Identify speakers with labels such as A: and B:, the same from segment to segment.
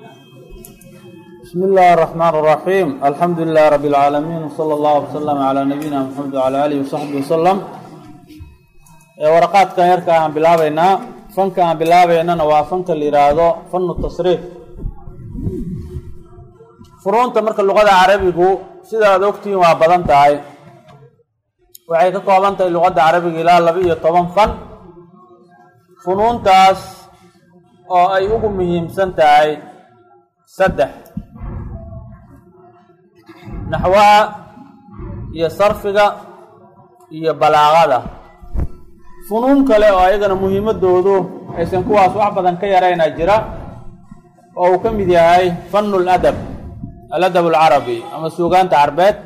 A: بسم الله الرحمن الرحيم الحمد لله رب العالمين وصلى الله وسلم على نبينا محمد وعلى آله وصحبه وسلم waraqaadkan yarka aan bilaabeynaa fanka aan bilaabeynana waa fanka la yidhaahdo fanu tasriif furuunta marka luqada carabigu sida aad ogtihiin waa badan tahay waxay ka kooban tahay luqadda carabiga ilaa laba iyo toban fan funuuntaas oo ay ugu muhiimsan tahay saddex naxwaha iyo sarfiga iyo balaaqada funuun kale oo ayagana muhiimadoodu aysan kuwaas wax badan ka yarayna jira oo uu ka mid yahay fanu ladab aladab alcarabi ama suugaanta carbeed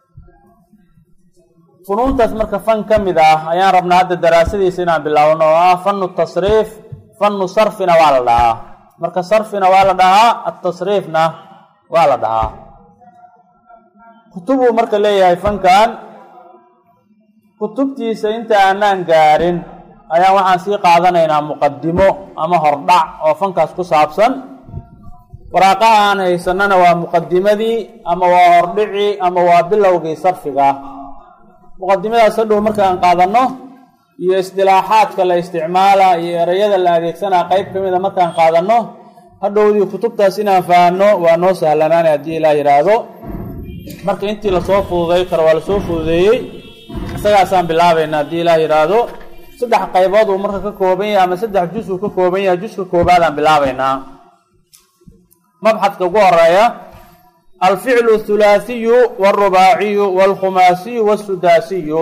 A: funuuntaas marka fan ka mid ah ayaan rabnaa hadda daraasadiisa inaan bilaabno oo ah fanu tasriif fanu sarfina waa la dhahaa marka sarfina waa la dhahaa atasriifna waa la dhahaa kutubuu marka leeyahay fankan kutubtiisa inta aanaan gaarin ayaan waxaan sii qaadanaynaa muqadimo ama hordhac oo fankaas ku saabsan waraaqaha aan haysanana waa muqadimadii ama waa hordhicii ama waa bilowgii sarfiga muqadimadaas hadhow marka aan qaadano iyo isdilaaxaadka la isticmaala iyo ereyada la adeegsanaa qeyb ka mida markaan qaadano hadhowdii kutubtaas inaan fahanno waa noo sahlanaana haddii ilaa yidhaahdo marka intii lasoo fududay karo waa lasoo fududeeyey isagaasaan bilaabayna haddii ilaa yidhaahdo saddex qaybood uu marka ka kooban yahay ama saddex jus uu ka kooban yahay juska koobaadaan bilaabaynaa mabxadka ugu horeeya alficlu athulaathiyu walrubaaciyu walkhumaasiyu wasudaasiyu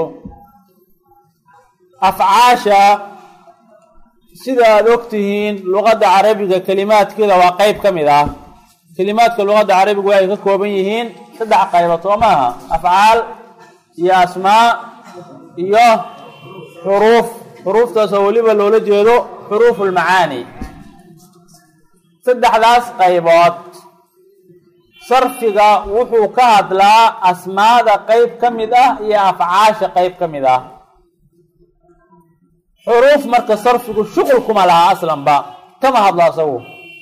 A: afcaasha sida aada ogtihiin luqadda carabiga kelimaadkeeda waa qeyb ka mid ah kelimaadka luqadda carabiga waxay ka kooban yihiin saddex qaybood soo maaha afcaal iyo asmaa iyo xuruuf xuruuftaasoo weliba loola jeedo xuruufu lmacaani saddexdaas qaybood sarfiga wuxuu ka hadlaa asmaada qeyb ka mid ah iyo afcaasha qeyb ka mid ah xuruuf marka sarfigu shuqul kuma laha aslanba kama hadlo asagu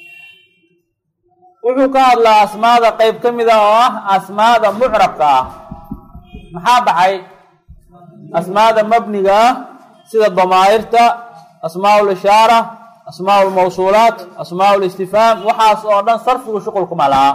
A: wuxuu ka hadlaa asmaada qeyb ka mid ah oo ah asmaada mucrabka ah maxaa baxay asmaada mabniga ah sida damaa'irta asmaa lishaara asmaa lmawsuulaat asmaa listifhaam waxaas oo dhan sarfigu shuqul kuma laha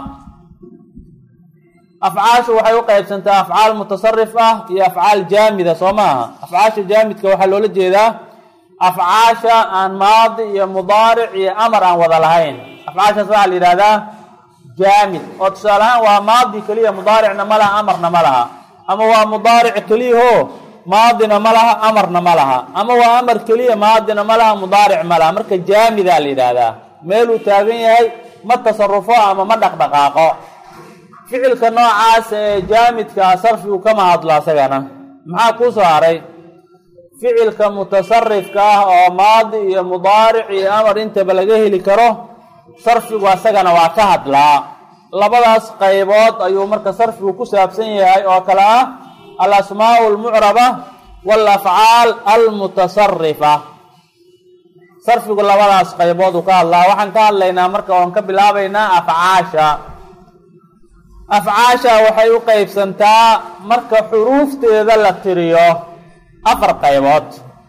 A: afcaashu waxay u qeybsantaa afcaal mutasarif ah iyo afcaal jaamida soo maaha afcaasha jaamidka waxaa loola jeedaa afcaasha aan maadi iyo mudaaric iyo amar aan wada lahayn afcaashaas waxaa la yidhahdaa jaamid oo tusaale ahaan waa maadi keliya mudaaricna ma laha amarna ma laha ama waa mudaaric keliyaho maadina ma laha amarna ma laha ama waa amar keliya maadina ma laha mudaaric ma laha marka jaamidaa la yidhaahdaa meeluu taagan yahay ma tasarufo ama ma dhaqdhaqaaqo ficilka noocaas ee jaamidkaa sarfigu kama hadlo asagana maxaa kuu soo haray ficilka mutasarifka ah oo maadi iyo mudaaric iyo amar intaba laga heli karo sarfigu asagana waa ka hadlaa labadaas qaybood ayuu marka sarfigu ku saabsan yahay oo kale ah alasmaau almucraba waalafcaal almutasarifa sarfigu labadaas qaybood uu ka hadlaa waxaan ka hadlaynaa marka oon ka bilaabaynaa afcaasha afcaasha waxay u qeybsantaa marka xuruufteeda la tiriyo afar qaybood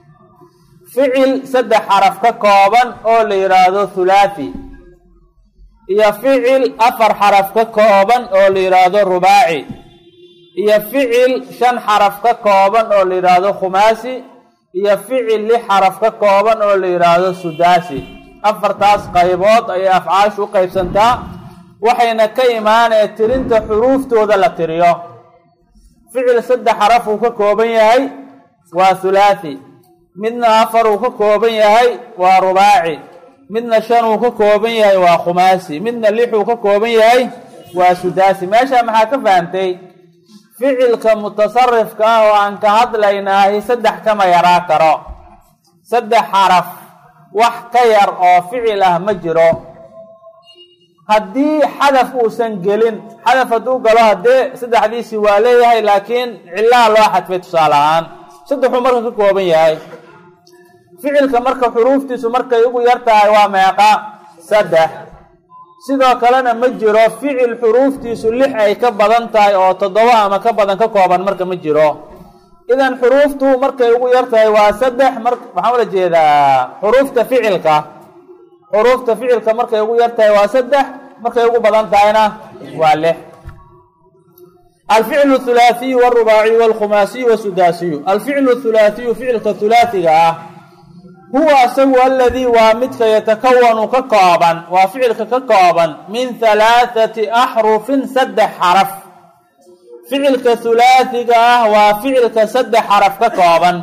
A: ficil saddex xaraf ka kooban oo la yidhaahdo thulaathi iyo ficil afar xaraf ka kooban oo la yidhaahdo rubaaci iyo ficil shan xaraf ka kooban oo la yidhaahdo khumaasi iyo ficil lix xaraf ka kooban oo la yidhaahdo sudaasi afartaas qaybood ayay afcaashu u qeybsantaa waxayna ka imaanee tirinta xuruuftooda la tiriyo ficil saddex xaraf uu ka kooban yahay waa thulaathi midna afar uu ka kooban yahay waa rubaaci midna shan uu ka kooban yahay waa khumaasi midna lix uu ka kooban yahay waa sudaasi meesha maxaa ka fahamtay ficilka mutasarifka ah oo aan ka hadlaynaahi saddex kama yaraa karo saddex xaraf wax ka yar oo ficil ah ma jiro haddii xadaf uusan gelin xadaf hadduu galo haddee saddexdiisii waa leeyahay laakiin cillaha loo xadfay tusaale ahaan saddexuu marka ka kooban yahay ficilka marka xuruuftiisu markay ugu yar tahay waa meeqa saddex sidoo kalena ma jiro ficil xuruuftiisu lix ay ka badan tahay oo toddoba ama ka badan ka kooban marka ma jiro idan xuruuftu markay ugu yar tahay waa saddex mar waxaan ula jeedaa xuruufta ficilka xuruufta ficilka markay ugu yar tahay waa saddex markay ugu badan tahayna waa lix alficlu thulaathiyu wاrubaaciyu wاlkhumaasiyu wasudaasiyu alficlu thulaathiyu ficilka thulaathiga ah huwa asagu aladii waa midka yatakawanu ka kooban waa ficilka ka kooban min halaathati axrufin saddex xaraf ficilka thulaathiga ah waa ficilka saddex xaraf ka kooban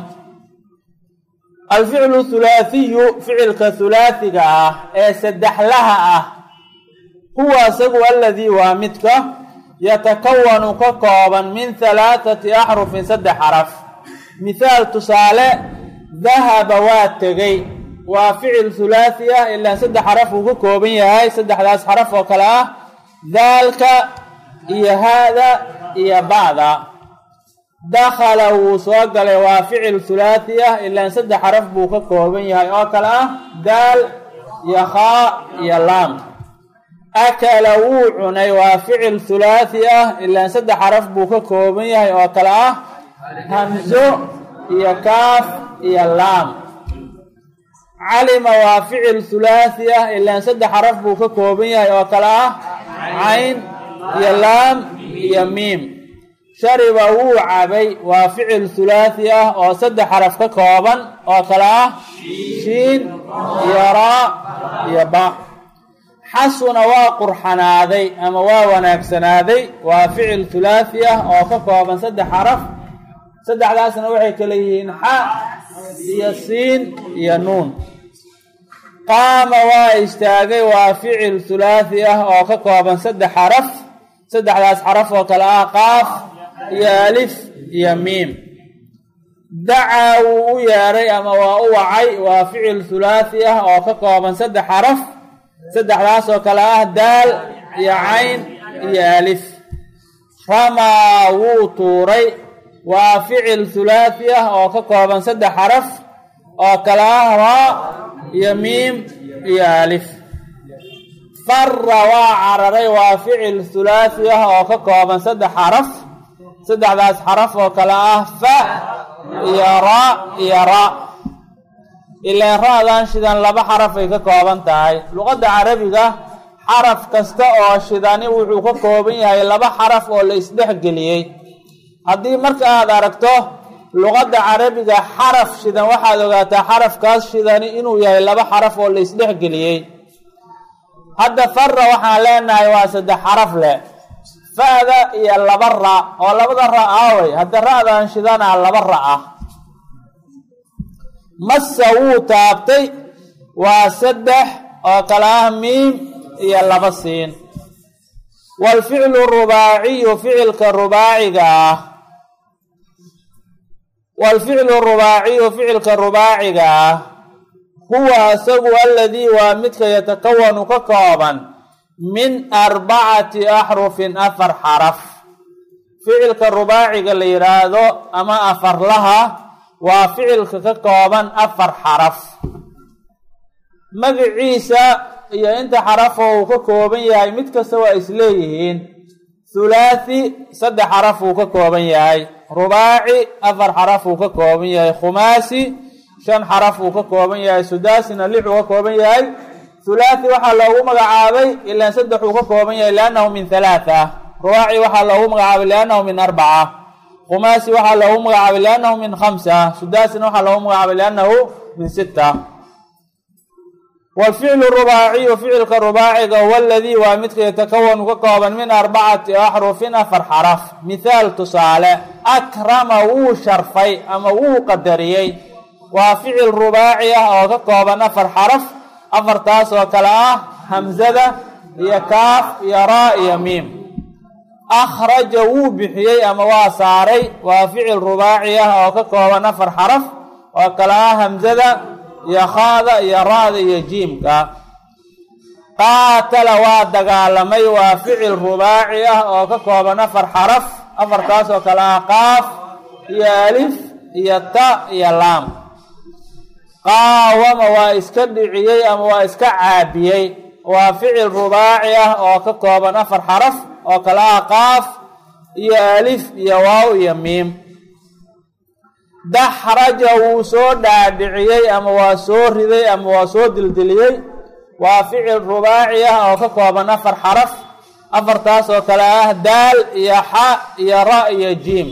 A: alficlu thulaathiyu ficilka thulaathiga ah ee saddexlaha ah huwa asagu aladii waa midka yatakawanu ka kooban min halaathati axrufin saddex xaraf mithaal tusaale dahaba waa tegey waa ficil thulaathi ah ilaa saddex xaraf uu ka kooban yahay saddexdaas xaraf oo kale ah daalka iyo haada iyo ba'da dakhala wuu soo galay waa ficil thulaathi ah ilaan saddex xaraf buu ka kooban yahay oo kale ah daal iyo khaa iyo laam akala wuu cunay waa ficil thulaathi ah ilaan saddex xaraf buu ka kooban yahay oo kale ah hamzo iyo kaaf iyo laam calima waa ficil thulaathi ah ilaan saddex xaraf buu ka kooban yahay oo kale ah cayn iyo laam iyo miim shariba wuu cabay waa ficil thulaathi ah oo saddex xaraf ka kooban oo kale ah shiin iyo raa iyo ba xasuna waa qurxanaaday ama waa wanaagsanaaday waa ficil thulaathi ah oo ka kooban saddex xaraf saddexdaasna waxay kala yihiin xa iyo siin iyo nuun qaama waa istaagay waa ficil thulaathi ah oo ka kooban saddex xaraf saddexdaas xaraf oo kale ah qaaf iyo alif iyo miim dacaa wuu u yeedhay ama waa u wacay waa ficil thulaathi ah oo ka kooban saddex xaraf saddexdaas oo kale ah daal iyo cayn iyo alif ramaa wuu tuuray waa ficil thulaathi ah oo ka kooban saddex xaraf oo kale ah raa iyo miim iyo alif fara waa cararay waa ficil thulaathi ah oo ka kooban saddex xaraf saddexdaas xaraf oo kale ah fa iyo raa iyo ra ilaan ra-dan shidan laba xaraf ay ka kooban tahay luqadda carabiga xaraf kasta oo shidani wuxuu ka kooban yahay laba xaraf oo la isdhexgeliyey haddii marka aada aragto luqadda carabiga xaraf shidan waxaad ogaataa xarafkaas shidani inuu yahay laba xaraf oo la isdhexgeliyey hadda fara waxaan leenahay waa saddex xaraf leh fa-da iyo laba ra oo labada ra aawey hadda ra-dan shidanaa laba ra ah massa wuu taabtay waa saddex oo kale ah miim iyo laba siin waalficlu rubaaciyu ficilka rubaaciga ah waalficlu rubaaciyu ficilka rubaaciga ah huwa asagu aladii waa midka yatakawanu ka kooban min arbacati axrufin afar xaraf ficilka rubaaciga la yidhaahdo ama afarlaha waa ficilka ka kooban afar xaraf magaciisa iyo inta xarafoo uu ka kooban yahay mid kasta waa isleeyihiin thulaathi saddex xaraf uu ka kooban yahay rubaaci afar xaraf uu ka kooban yahay khumaasi shan xaraf uu ka kooban yahay sudaasina lix uu ka kooban yahay thulaathi waxaa loogu magacaabay ilaan saddex uu ka kooban yahay liannahu min halaatha rubaaci waxaa loogu magacaabay liannahu min arbaca khumaasi waxaa loogu magacaabay liannahu min khamsa sudaasina waxaa loogu magacaabay liannahu min sita waalficlu rubaaciyu ficilka rubaaciga huwa aladii waa midka yatakawanu ka kooban min arbacati axrufin afar xaraf mithaal tusaale akrama wuu sharfay ama wuu qadariyey waa ficil rubaaci ah oo ka kooban afar xaraf afartaas oo kale ah hamzada iyo kaaf iyo raa iyo miim akhraja wuu bixiyey ama waa saaray waa ficil rubaaci ah oo ka kooban afar xaraf oo kale ah hamzada iyo khaada iyo ra-da iyo jiimka qaatala waa dagaalamay waa ficil rubaaci ah oo ka kooban afar xaraf afartaas oo kale ah qaaf iyo alif iyo ta iyo laam qaawama waa iska dhiciyey ama waa iska caabiyey waa ficil rubaaci ah oo ka kooban afar xaraf oo kala ah qaaf iyo alif iyo waaw iyo miim daxraja wuu soo dhaadhiciyey ama waa soo riday ama waa soo dildiliyey waa ficil rubaaci ah oo ka kooban afar xaraf afartaas oo kale ah daal iyo xa iyo ra iyo jiim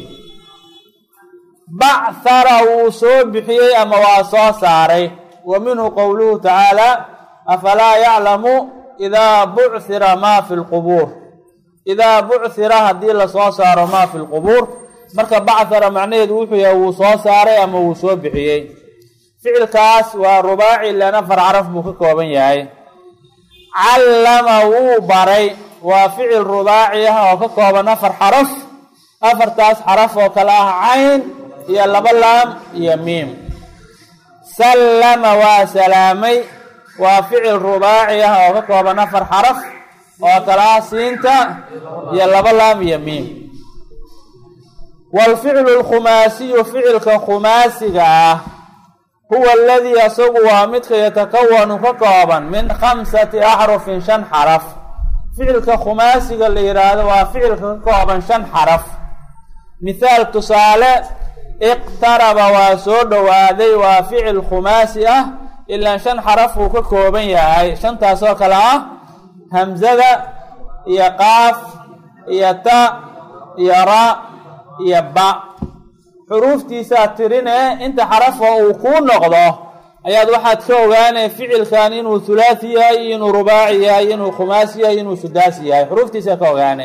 A: bachara wuu soo bixiyey ama waa soo saaray wa minhu qowluhu tacaala afalaa yaclamu idaa buchira maa fi lqubuur idaa buchira haddii lasoo saaro maa fi lqubuur marka bachara macnaheedu wuxuu yahay wuu soo saaray ama wuu soo bixiyey ficilkaas waa rubaaci len afar caraf buu ka kooban yahay callama wuu baray waa ficil rubaaci ah oo ka kooban afar xaraf afartaas xaraf oo kale ah cayn iyo laba laam iyo miim sallama waa salaamay waa ficil rubaaci ah oo ka kooban afar xaraf oo kale ah siinta iyo laba laam iyo miim waalficlu alkhumaasiyu ficilka khumaasiga ah huwa aladii asagu waa midka yatakawanu ka kooban min khamsati axrufin shan xaraf ficilka khumaasiga la yidhaahdo waa ficilka ka kooban shan xaraf mithaal tusaale iqtaraba waa soo dhowaaday waa ficil khumaasi ah ilaa shan xaraf uu ka kooban yahay shantaas oo kale ah hamzada iyo qaaf iyo ta iyo ra iyo ba xuruuftiisaa tirine inta xaraf oo uu kuu noqdo ayaad waxaad ka ogaanay ficilkan inuu thulaatsi yahay inuu rubaaci yahay inuu khumaasi yahay inuu sudaasi yahay xuruuftiisaa ka ogaane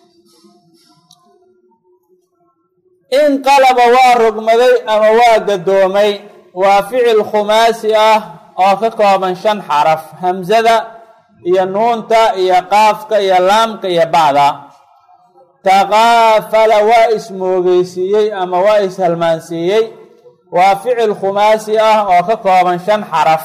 A: inqalaba waa rogmaday ama waa gadoomay waa ficil khumaasi ah oo ka kooban shan xaraf hamzada iyo nuunta iyo qaafka iyo laamka iyo bacda taqaafala waa ismoogeysiiyey ama waa ishalmaansiiyey waa ficil khumaasi ah oo ka kooban shan xaraf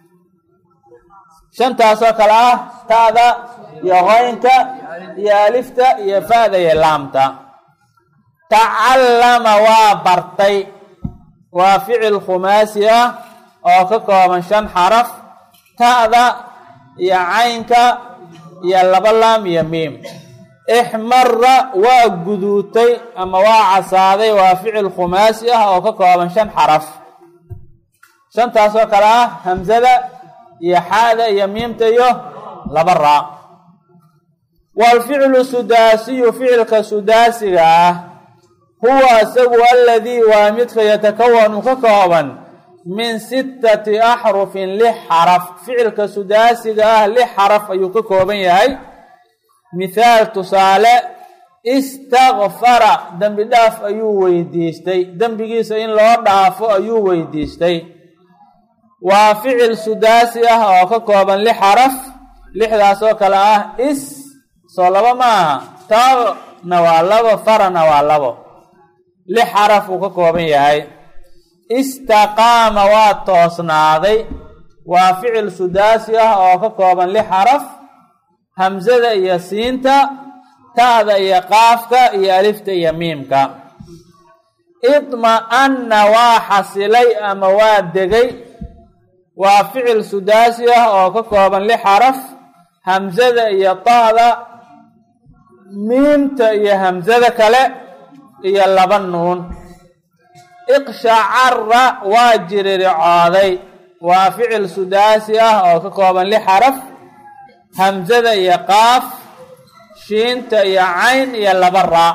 A: shantaasoo kale ah ta'da iyo qoynka iyo alifta iyo fa'da iyo laamta tacallama waa bartay waa ficil khumaasi ah oo ka kooban shan xaraf ta'da iyo caynka iyo laba laam iyo miim ixmara waa guduutay ama waa casaaday waa ficil khumaasi ah oo ka kooban shan xaraf shantaasoo kale ah hamzada iyo xaada iyo miimta iyo laba raa waalficlu sudaasiyu ficilka sudaasiga ah huwa isagu aladii waa midka yatakawanu ka kooban min sittati axrufin lix xaraf ficilka sudaasiga ah lix xaraf ayuu ka kooban yahay mithaal tusaale istakfara dembi dhaaf ayuu weydiistay dembigiisa in loo dhaafo ayuu weydiistay waa ficil sudaasi ah oo ka kooban lix xaraf lixdaas oo kale ah is soo labo maaha taana waa labo farana waa labo lix xaraf uu ka kooban yahay istaqaama waa toosnaaday waa ficil sudaasi ah oo ka kooban lix xaraf hamzada iyo siinta ta'da iyo qaafka iyo alifta iyo miimka idma-anna waa xasilay ama waa degay waa ficil sudaasi ah oo ka kooban lix xaraf hamzada iyo ta'da miimta iyo hamzada kale iyo laba nuun iqshacara waa jiriricooday waa ficil sudaasi ah oo ka kooban lix xaraf hamzada iyo qaaf shiinta iyo cayn iyo laba raa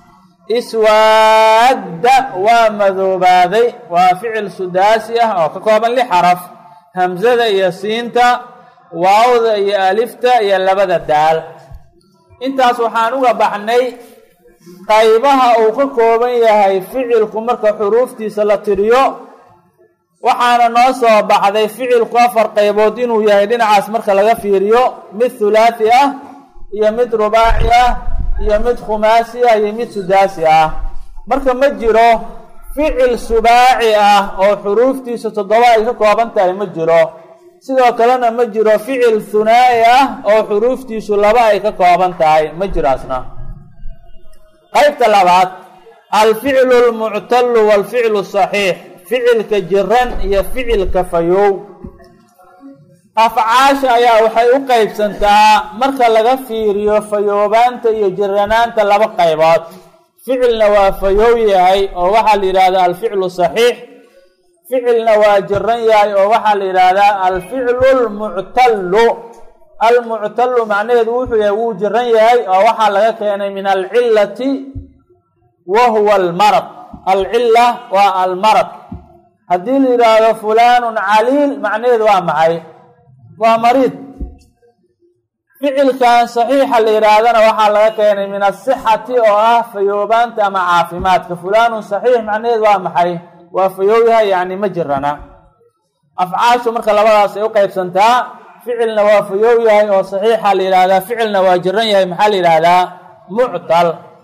A: iswaadda waa madoobaaday waa ficil sudaasi ah oo ka kooban lix xaraf hamzada iyo siinta waawda iyo alifta iyo labada daal intaas waxaan uga baxnay qaybaha uu ka kooban yahay ficilku marka xuruuftiisa la tiriyo waxaana noo soo baxday ficilku afar qaybood inuu yahay dhinacaas marka laga fiiriyo mid thulaathi ah iyo mid rubaaci ah iyo mid khumaasi ah iyo mid sudaasi ah marka ma jiro ficil subaaci ah oo xuruuftiisa toddoba ay ka kooban tahay ma jiro sidoo kalena ma jiro ficil hunaa'i ah oo xuruuftiisu laba ay ka kooban tahay ma jiraasna qaybta labaad alficlu lmuctalu waalficlu saxiix ficilka jiran iyo ficilka fayow afcaasha ayaa waxay u qeybsantaa marka laga fiiriyo fayoobaanta iyo jiranaanta laba qaybood ficilna waa fayoow yahay oo waxaa la yidhaahdaa alficlu saxiix ficilna waa jiran yahay oo waxaa la yidhaahdaa alficlu lmuctallu almuctallu macnaheedu wuxuu yahay wuu jiran yahay oo waxaa laga keenay min alcillati wa huwa almarad alcilla waa almarad haddii la yidhaahdo fulaanun caliil macnaheedu waa maxay waa mariid ficilkan saxiixa la yidhaahdana waxaa laga keenay min asixati oo ah fayoobaanta ama caafimaadka fulaanun saxiix macnaheedu waa maxay waa fayooyaha yacni ma jirana afcaashu marka labadaas ay u qeybsantaa ficilna waa fayoow yahay oo saxiixa la yidhahdaa ficilna waa jiran yahay maxaa la yidhaahdaa muctal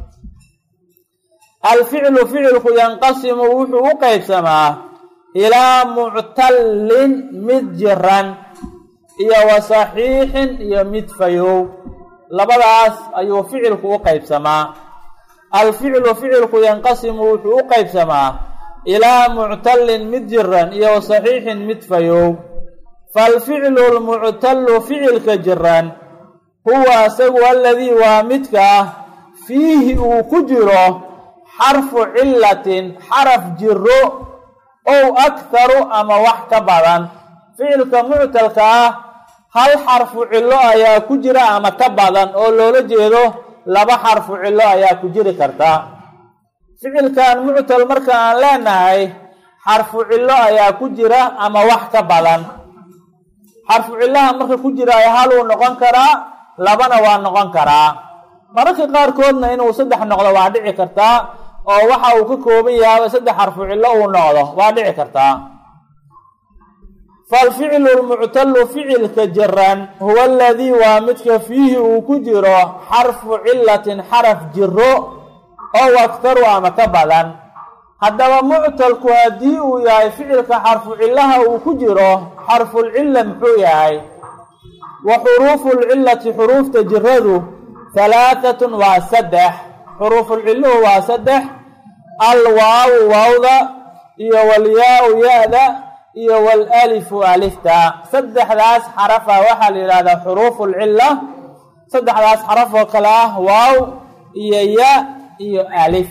A: alficlu ficilku yanqasimu wuxuu u qeybsamaa ilaa muctallin mid jiran iyo wa saxiixin iyo mid fayoow labadaas ayuu ficilku u qeybsamaa alficlu ficilku yanqasimu wuxuu u qeybsamaa ilaa muctallin mid jiran iyo wa saxiixin mid fayoow faalficlu lmuctallu ficilka jiran huwa isagu aladii waa midka ah fiihi uu ku jiro xarfu cillatin xaraf jiro ow akharu ama wax ka badan ficilka muctalka ah hal xarfu cillo ayaa ku jira ama ka badan oo loola jeedo laba xarfu cillo ayaa ku jiri karta ficilkan muctal marka aan leenahay xarfu cillo ayaa ku jira ama wax ka badan xarfu cillaha marka ku jira hal uu noqon karaa labana waa noqon karaa mararka qaarkoodna inuu saddex noqdo waa dhici kartaa oo waxa uu ka kooban yahay saddex xarfu cillo uu noqdo waa dhici kartaa faalficlu lmuctallu ficilka jiran huwa aladii waa midka fiihi uu ku jiro xarfu cillatin xaraf jiro ow aktaru ama ka badan haddaba muctalku haddii uu yahay ficilka xarfu cillaha uu ku jiro xarfulcilla muxuu yahay wa xuruufu lcillati xuruufta jiradu halaahatun waa saddex xuruufulcilluhu waa saddex alwaawu waawda iyo walyaa-u ya-da iyo walalifu alifta saddexdaas xarafa waxaa la yidhahdaa xuruufu lcilla saddexdaas xaraf oo kale ah waaw iyo ya iyo alif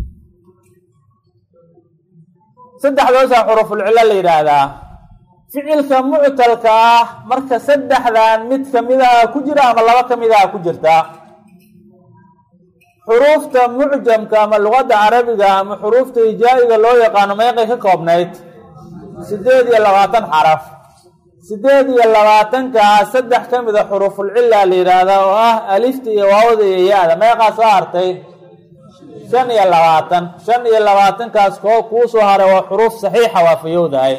A: saddexdoosaa xuruufulcillo la yidhaahdaa ficilka muctalka ah marka saddexdan mid kamidaha ku jira ama laba kamidaha ku jirta xuruufta mucjamka ama luqadda carabiga ama xuruufta hijaa-iga loo yaqaano meeqay ka koobnayd sideed iyo labaatan xaraf sideed iyo labaatankaa saddex ka mida xuruufulcilla la yidhaahdaa oo ah alifta iyo waawda iyo ya-da meeqaa soo hartay shan iyo labaatan shan iyo labaatankaas koo kuu soo haray waa xuruuf saxiixa waa fayowdahay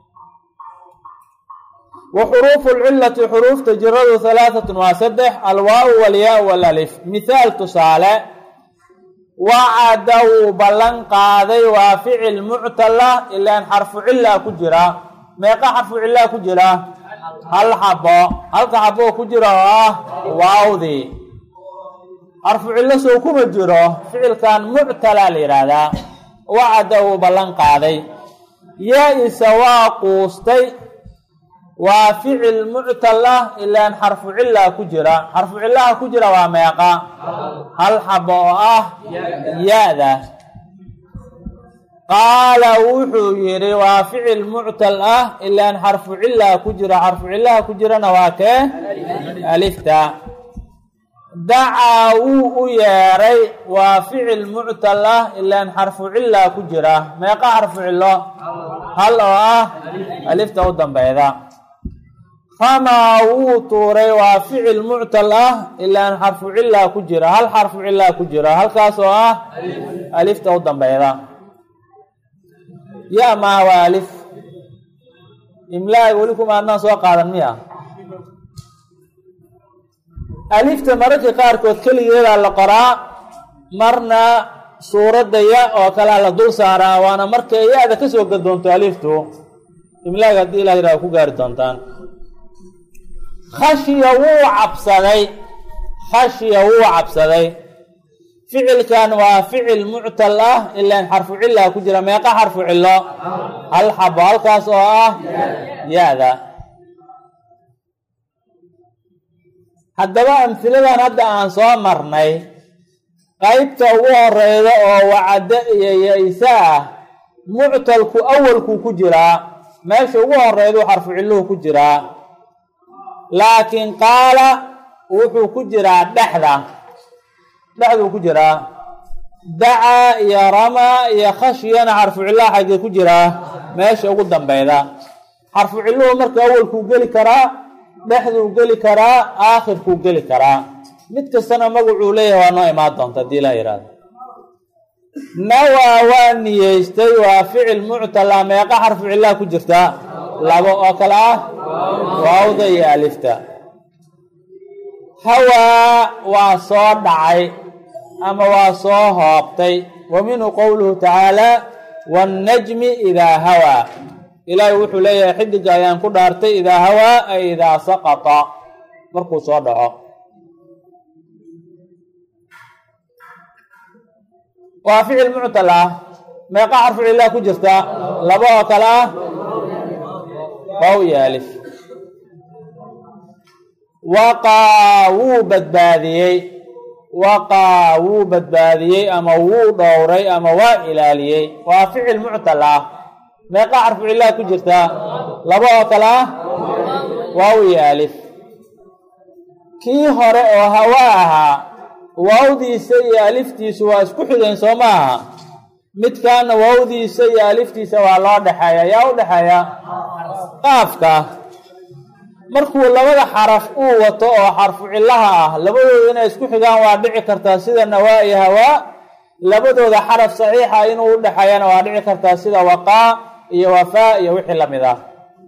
A: wa xuruufu lcillati xuruufta jiradu halaahatun waa saddex alwaawu walyaa walalif mithaal tusaale wacada wuu ballan qaaday waa ficil muctala ilaan xarfu cillaa ku jira meeqa xarfu cillaa ku jira hal xabo halka xaboo ku jira oo ah waawdii xarfu cillo sow kuma jiro ficilkan muctala la yidhaahdaa wacada wuu ballan qaaday yaa-isa waa quustay waa ficil muctal ah ilaan xarfu cillaa ku jira xarfu cillaha ku jira waa meeqa hal xabo oo ah ya-da qaala wuxuu yidhi waa ficil muctal ah ilaan xarfu cillaa ku jira xarfu cillaha ku jirana waa kee alifta dacaa wuu u yeeray waa ficil muctal ah ilaan xarfu cillaa ku jira meeqa xarfu cillo hal oo ah alifta u dambeyda ramaa wuu tuuray waa ficil muctal ah ilaan xarfu cillaa ku jira hal xarfu cillaa ku jira halkaas oo ah alifta u dambeyda ya maa waa alif imlaaga weli kuma adnaan soo qaadan miya alifta mararka qaarkood keligeedaa la qoraa marna suuradda ya oo kalea la dul saaraa waana markay ya-da kasoo gadoonto aliftu imlaaga haddii ilah yiraha ku gaari doontaan khashiya wuu cabsaday khashiya wuu cabsaday ficilkan waa ficil muctal ah ilaan xarfu cillaa ku jira meeqa xarfu cillo hal xabo halkaas oo ah ya-da haddaba amhiladan hadda aan soo marnay qeybta ugu horeyda oo wacdo iyo ya-isa ah muctalku awalkuu ku jiraa meesha ugu horeydu xarfu cilluhu ku jiraa laakiin qaala wuxuu ku jiraa dhexda dhexduu ku jiraa dacaa iyo ramaa iyo khashyana xarfu cillaha xaggee ku jiraa meesha ugu dambeyda xarfu cilluhu marka awalkuu geli karaa dhexduu geli karaa aakhirkuu geli karaa mid kastana magacuu leeyahay waa noo imaan doonta haddii laa yihahdo nawaa waa niyeystay waa ficil muctala meeqa xarfu cillaha ku jirta labo oo kale ah waawda iyo alifta hawaa waa soo dhacay ama waa soo hoobtay wa minhu qowluhu tacaala waannajmi idaa hawaa ilaahay wuxuu leeyahay xidiga ayaan ku dhaartay idaa hawaa ay idaa saqata markuu soo dhaco waa ficil muctal ah meeqa xarfu cilah ku jirta laba oo kale ah waaw iyo alif waqaa wuu badbaadiyey waqaa wuu badbaadiyey ama wuu dhowray ama waa ilaaliyey waa ficil muctal ah meeqa xarfu cilah ku jirta laba oo kale ah waaw iyo alif kii hore oo hawaa ahaa waawdiisa iyo aliftiisu waa isku xigeen soo maaha midkaana waawdiisa iyo aliftiisa waa loo dhexeeya yaa u dhexeeya qaafka markuu labada xaraf uu wato oo xarfu cillaha ah labadooda inay isku xigaan waa dhici kartaa sida nawaa iyo hawaa labadooda xaraf saxiixa inuu u dhexeeyana waa dhici kartaa sida waqaa iyo wafaa iyo wixii lamid ah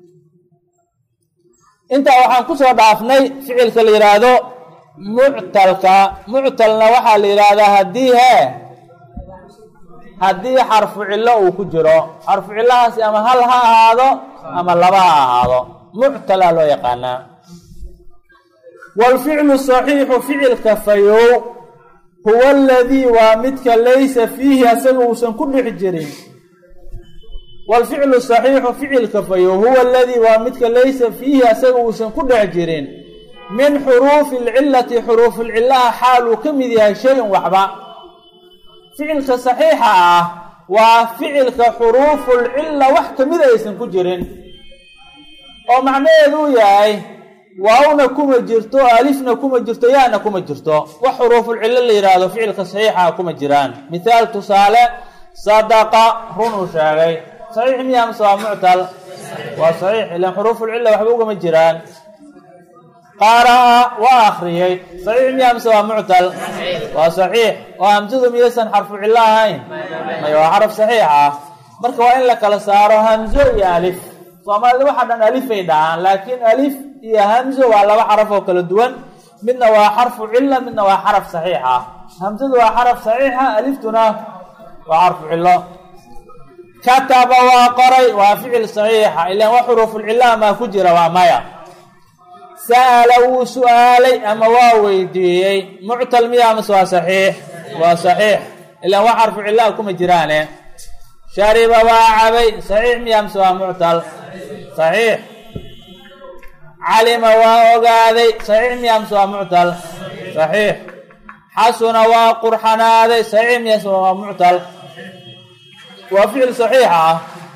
A: intaa waxaan kusoo dhaafnay ficilka la yidhaahdo muctalka muctalna waxaa la yidhaahdaa haddii hee haddii xarfu cillo uu ku jiro xarfu cillahaasi ama hal ha ahaado ama laba ha ahaado muctalaa loo yaqaanaa waalficlu saxiixu ficilka fayow huwa aladii waa midka laysa fiihi asaga uusan ku dhex jirin waalficlu saxiixu ficilka fayow huwa aladii waa midka laysa fiihi asaga uusan ku dhex jirin min xuruufi alcillati xuruufulcillaha xaaluu ka mid yahay shay-un waxba ficilka saxiixa ah waa ficilka xuruufulcilla wax kamida aysan ku jirin oo macnaheedu uu yahay waawna kuma jirto alifna kuma jirto yaana kuma jirto wax xuruufulcillo la yidhaahdo ficilka saxiixa kuma jiraan mithaal tusaale sadaqa run uu sheegay saxiix miya mase waa muctal waa saxiix ilan xuruufulcilla waxba ugama jiraan qaara'a waa akriyey saxiix miya mise waa muctal waa saxiix oo hamsadu miyaysan xarfu cillo ahayn may waa xaraf saxiix ah marka waa in la kala saaro hamzo iyo alif soomaalida waxaa dhan alifay dhahaan laakiin alif iyo hamzo waa laba xaraf oo kala duwan midna waa xarfu cilla midna waa xaraf saxiix ah hamsadu waa xaraf saxiixa aliftuna waa xarfu cillo kataba waa qoray waa ficil saxiixa ilaan wax xuruufulcillaha maa ku jira waa maya sa'ala wuu su-aalay ama waa weydiiyey muctal miya amase waa saxiix waa saxiix ilaan wax xarfu cillaha kuma jiraane shariba waa cabay saxiix miya amase waa muctal saxiix calima waa ogaaday saxiix miya amase waa muctal saxiix xasuna waa qurxanaaday saxiix miya amase waa muctal waa ficil saxiix ah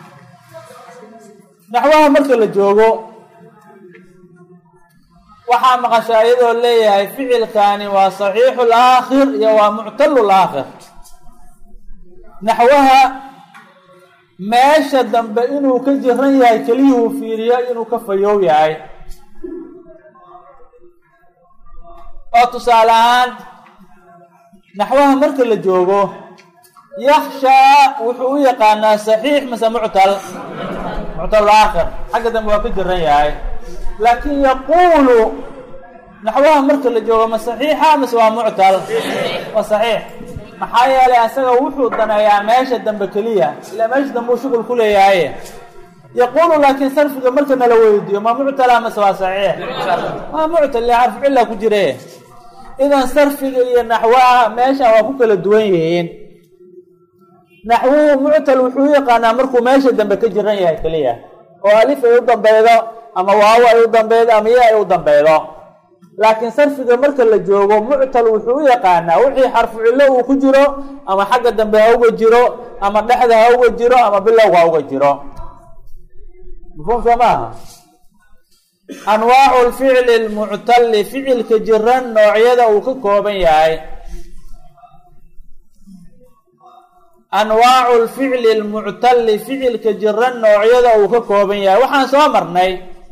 A: naxwaha marka la joogo waxaa maqashaa iyadoo leeyahay ficilkani waa saxiixu laakhir iyo waa muctalu laakhir naxwaha meesha dambe inuu ka jiran yahay keliyuhu fiiriyo inuu ka fayoow yahay oo tusaale ahaan naxwaha marka la joogo yakshaa wuxuu u yaqaanaa saxiix mase muctal muctal aakhir xagga dambe waa ka jiran yahay laakiin yaquulu naxwaha marka la joogo ma saxiixa mase waa muctal waa saxiix maxaa yeelay asaga wuxuu daneeyaa meesha dambe keliya ilaa meesha dambe uu shuqul ku leeyahay yaquulu laakiin sarfiga marka nala weydiiyo ma muctala mase waa saxiix waa muctal ile xarfu cilla ku jire idan sarfiga iyo naxwaha meesha waa ku kala duwan yihiin naxwuhu muctal wuxuu u yaqaanaa markuu meesha dambe ka jiran yahay keliya oo alif ay u dambeydo ama waawo ay u dambeydo ama ya ay u dambeydo laakiin sarfiga marka la joogo muctal wuxuu u yaqaanaa wixii xarfu cillo uu ku jiro ama xagga dambe ha uga jiro ama dhexda ha uga jiro ama bilowga ha uga jiro mafhuum soo maaha anwaacu lficli lmuctali ficilka jiran noocyada uu ka kooban yahay anwaacu lficli lmuctali ficilka jiran noocyada uu ka kooban yahay waxaan soo marnay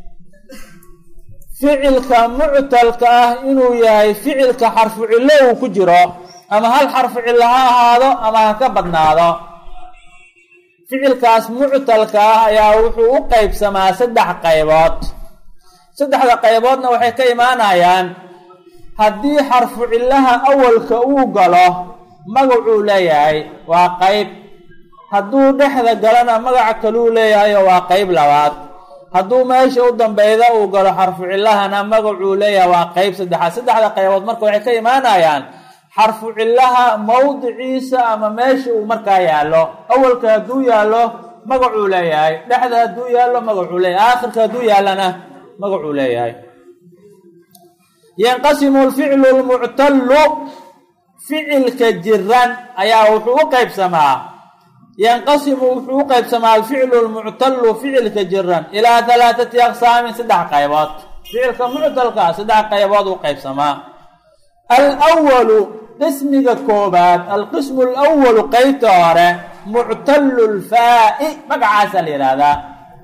A: ficilka muctalka ah inuu yahay ficilka xarfu cillo uu ku jiro ama hal xarfu cillo ha ahaado ama ha ka badnaado ficilkaas muctalka ah ayaa wuxuu u qeybsamaa saddex qaybood saddexda qayboodna waxay ka imaanayaan haddii xarfu cillaha awalka uu galo magacuu leeyahay waa qayb hadduu dhexda galana magac kaluu leeyahayo waa qayb labaad hadduu meesha u dambeyda uu galo xarfu cillahana magacuu leeyahay waa qayb saddexaad saddexda qaybood marka waxay ka imaanayaan xarfu cillaha mawdiciisa ama meesha uu markaa yaallo awalka hadduu yaallo magacuu leeyahay dhexda hadduu yaallo magacuu leeyahay aakhirka hadduu yaallana magacuu leeyahay yanqasimu lficlu lmuctallu ficilka jiran ayaa wuxuu u qeybsamaa yanqasimu wuxuu u qeybsamaa alficlu lmuctallu ficilka jiran ilaa halaathati aqsaamin saddex qaybood ficilka muctalka saddex qaybood u qeybsamaa alwalu qismiga koobaad alqismu alawalu qeybta hore muctallu lfaa'i magacaasaa la yidhaahdaa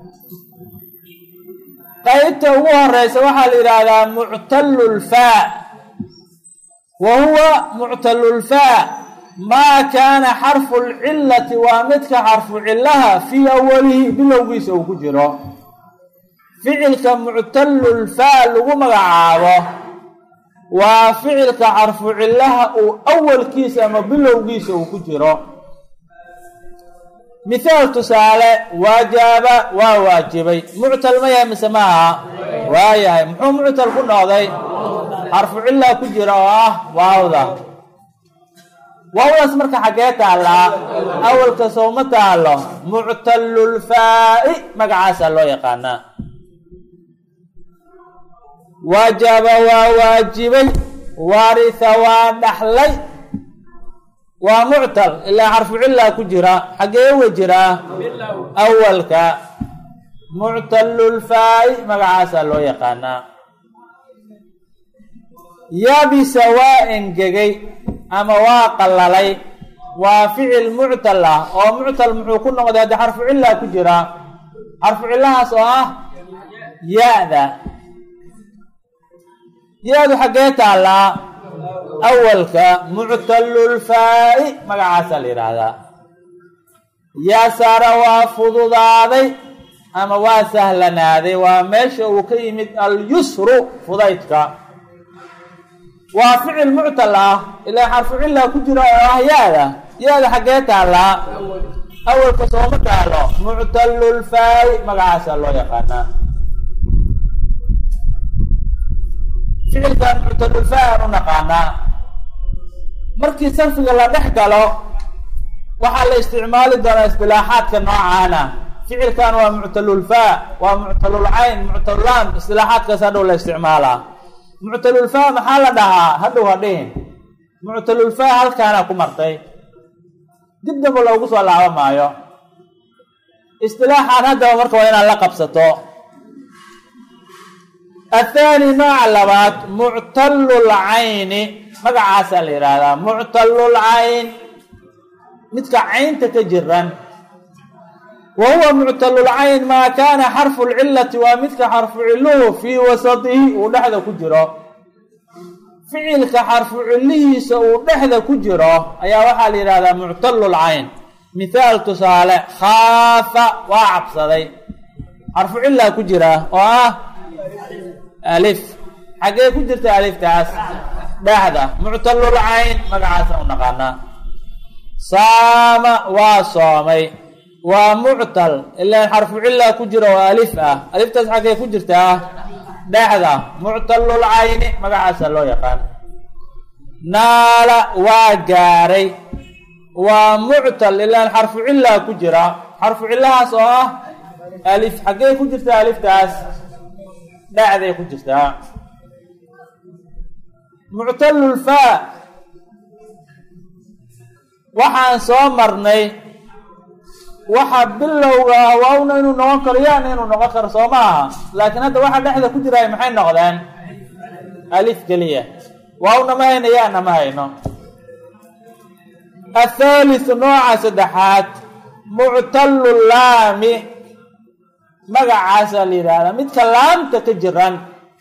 A: qaybta ugu horeysa waxaa la yidhaahdaa muctallu lfaa wa huwa muctallu lfaa maa kaana xarfu lcillati waa midka xarfu cillaha fii awalihi bilowgiisa uu ku jiro ficilka muctallu lfaa lagu magacaabo waa ficilka xarfu cillaha uu awalkiisa ama bilowgiisa uu ku jiro mithaal tusaale waajaaba waa waajibay muctal ma yahay mise maaha waa yahay muxuu muctal ku noqday xarfu cillaa ku jira oo ah waawda waawdaas marka xaggee taallaa awalka sowma taalo muctallulfaa'i magacaasaa loo yaqaanaa waajaba waa waajibay waaritha waa dhaxlay waa muctal ilaa xarfu cillaa ku jira xaggee uga jiraa awalka muctallulfaa'i magacaasaa loo yaqaanaa yabisa waa engegay ama waa qallalay waa ficil muctal ah oo muctal muxuu ku noqday haddii xarfu cillaa ku jira xarfu cillahaas oo ah ya-da ya-du xaggee taallaa awalka muctallulfaa'i magacaasaa la yidhaahdaa yaasara waa fududaaday ama waa sahlanaaday waa meesha uu ka yimid alyusru fudaydka waa ficil muctal ah ilaa xarfu cillaa ku jira oo ah ya-da ya-da xaggee taallaa awalka sooma taalo muctallulfaa'i magacaasaa loo yaqaanaa ficilkan muctallulfaa'i aan u naqaanaa markii sarfiga la dhex galo waxaa la isticmaali doonaa istilaaxaadka noocaana ficilkan waa muctalulfaa waa muctalulcayn muctalulaan istilaaxaadkaas hadhow la isticmaalaa muctalulfaa maxaa la dhahaa hadhow ha dhihin muctalulfaa halkaana ku martay dib damba loogu soo laaba maayo istilaaxaan haddaba marka waa inaad la qabsato athaani nooca labaad muctallulcayni magacaasaa la yidhaahdaa muctallulcayn midka caynta ka jiran wa huwa muctallulcayn maa kaana xarfu lcillati waa midka xarfu cilluhu fii wasatihi uu dhexda ku jiro ficilka xarfu cillihiisa uu dhexda ku jiro ayaa waxaa la yidhahdaa muctallulcayn mithaal tusaale khaafa waa cabsaday xarfu cillaa ku jira oo ah alif xaggee ku jirta aliftaas dhexda muctallulcayn magacaasa u naqaanaa saama waa soomay waa muctal ilaan xarfu cillaa ku jira oo alif ah aliftaas xaggee ku jirtaa dhexda muctallulcayni magacaasa loo yaqaan naala waa gaaray waa muctal ilaan xarfu cillaa ku jira xarfu cillahaas oo ah alif xaggee ku jirtaa aliftaas dhexday ku jirtaa muctalulfaa waxaan soo marnay waxa bilowga ah waawna inuu noqon karo yaana inuu noqon karo soo ma aha laakiin hadda waxa dhexda ku jiraay maxay noqdeen alif keliya waawna ma hayno yaana ma hayno athaalithu nooca saddexaad muctalu laami magacaasaa la yidhaahdaa midka laamta ka jiran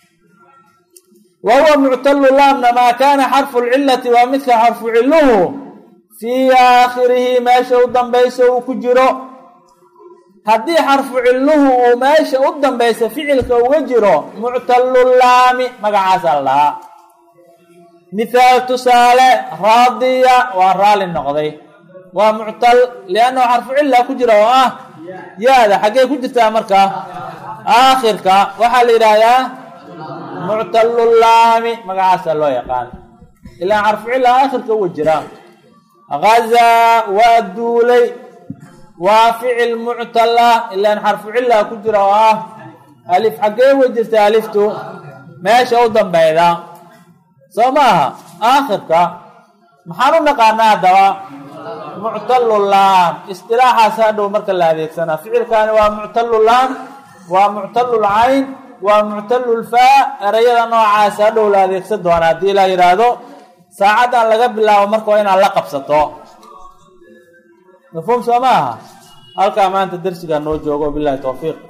A: wa huwa muctalu laamna maa kaana xarfu lcilati waa midka xarfu ciluhu fii aakhirihi meesha u dambaysa uu ku jiro haddii xarfu ciluhu uu meesha u dambaysa ficilka uga jiro muctalu laami magacaasaa la dhahaa mithaal tusaale raadiya waa raali noqday waa muctal liannahu xarfu cilla ku jira oo ah yaada xaggee ku jirtaa markaa aakhirka waxaa la yidhaahdaa muctalu laami magacaasaa loo yaqaan ilaa xarfu cilla aakhirka uga jira gazaa waa duulay waa ficil muctal ah ilaan xarfu cilla ku jira oo ah alif xaggee uga jirta aliftu meesha u dambeyda soo maaha aakhirka maxaan u naqaanaa haddaba muctalu laam istilaaxaas hadhow marka la adeegsanaa ficilkaani waa muctalu laam waa muctalu lcayn waa muctalu lfaa erayada noocaas hadhow la adeegsan doona haddii la yidhaahdo saacaddan laga bilaabo marka waa inaad la qabsato mafhuum soo ma aha halkaa maanta darsigaa noo joogo bilahi towfiiq